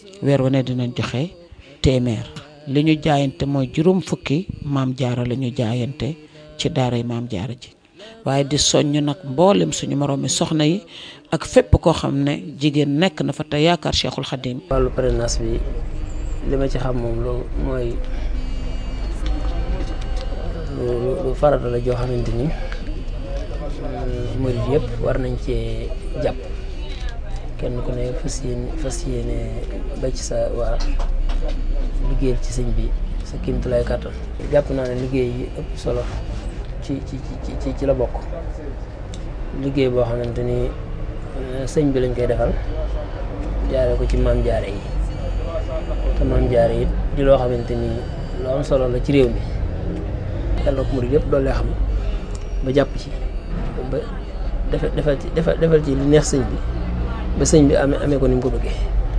weer wu ne dinañ joxe téeméer li ñu jaayante mooy juróom fukki maam jaara la ñu jaayante ci daaray maam jaara ji waaye di soññ nag mboolem suñu moroomi soxna yi ak fépp koo xam ne jigéen nekk na fa te yaakaar Cheikhul Khadim wàllu parrainage bi li ma ci xam moom lu mooy lu lu farata la joo xamante ni murid yëpp war nañ cee jàpp kenn ku ne fas yéene fas yéene ba ci sa waa liggéeyal ci sëñ bi sa kéemtulaay kàttan jàpp naa ne liggéey yi ëpp solo ci ci ci ci la bokk liggéey boo xamante ni sëñ bi lañ koy defal jaare ko ci maam jaare yi te maam jaare yi di loo xamante ni lu am solo la ci réew mi yàlla ko murid yëpp doole xam ba jàpp ci ba defal defal ci defal ci li neex sëñ bi ba sëñ bi amee amee ko ni mu ko bëggee.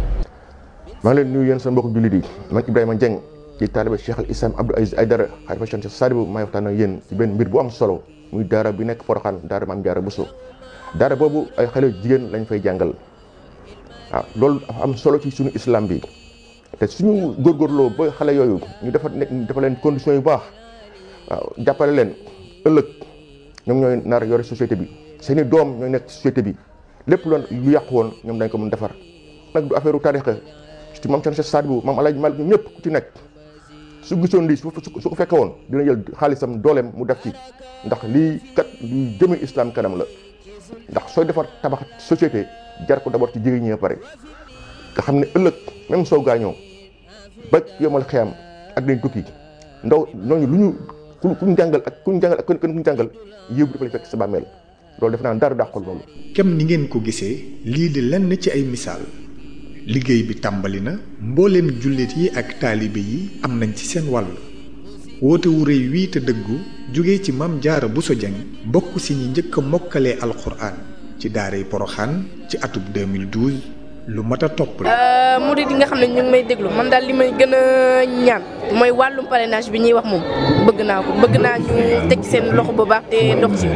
maa ngi leen nuyu yéen seen mbokk jullit yi man Ibrahima Dieng ci taaliba Cheikh al Islam Abdou Aziz Aydara xalifa Cheikh Sadibou maay waxtaan ak yéen ci benn mbir bu am solo muy daara bi nekk Porokhane daara Maam Jaara Bousso daara boobu ay xale jigéen lañ fay jàngal waaw loolu dafa am solo ci suñu islam bi te suñu góorgóorloo ba xale yooyu ñu dafa nekk dafa leen conditions yu baax waaw jàppale leen ëllëg ñoom ñooy nar yore société bi seeni doom ñooy nekk société bi lépp loon lu yàqu woon ñoom dañ ko mën defar nag du affaire u tarixa ci maam Cheikh Sadibou maam Alaaji Malik ñëpp ku ci nekk su gisoon lii su su ko fekke woon dina jël xaalisam dooleem mu def ci ndax lii kat luy jëme islam kanam la ndax sooy defar tabax société jar ko d'abord ci jigéen ñi ba pare nga xam ne ëllëg même soo gaañoo ba yomal xeyam ak dañ tukki ndaw ñooñu lu ñu ku ku ñu jàngal ak ku ñu jàngal ak ku ñu jàngal yëw dafa lay fekk sa bàmmeel loolu def naa dara dàqul loolu. kem ni ngeen ko gisee lii di lenn ci ay misaal liggéey bi tàmbali na mbooleem jullit yi ak taalibe yi am nañ ci seen wàll woote wu rëy wii te dëggu jóge ci Maam Jaara Bousso Dieng bokk si ñi njëkk a mokkalee alxuraan ci daaray Poroxaan ci atub 2012 lu mat a topp la. murid yi nga xam ne ñu ngi may déglu man daal li may gën a ñaan mooy wàllum parrainage bi ñuy wax moom bëgg naa ko bëgg naa ñu teg seen loxo bu baax te dox ci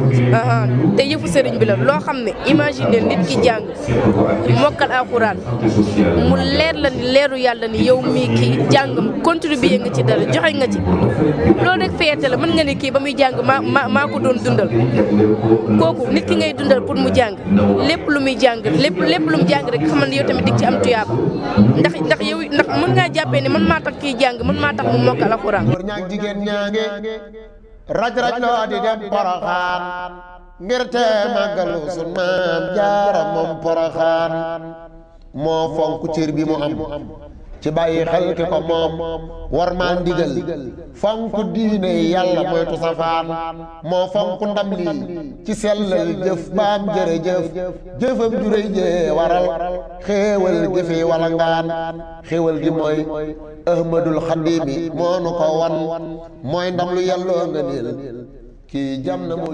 te yëfu sëriñ bi la loo xam ne imagine nit ki jàng mokkal alxuraan mu leer la ni leeru yàlla ni yow mii kii jàngam contribuer nga ci dara joxe nga ci loolu rek fierté la mën nga ni kii ba muy jàng maa maa maa ko doon dundal kooku nit ki ngay dundal pour mu jàng lépp lu muy jàng lépp lépp lu mu jàng rek xamal ne yow tamit dig ci am tuyaaba ndax ndax yow ndax mën ngaa jàppee ne man maa tax kii jàng man maa tax mu mokkal alxuraan góor ñaag jigéen ñaange raj raj loo di dem poroxaan ngir te màggalu sun maam jaara moom poroxaan moo fonk cër bi mu am ci bàyyi xel ki ko moom war maa ndigal fonk diine yàlla moytu safaan moo fonk ndam lii ci sellal jëf baam jërëjëf jëfam juréy jee waral xéewal gi fi wala ngaan xéewal gi mooy ahmadul xadimi moo nu ko wan mooy ndam lu yàlloo nga niil kii jam na moo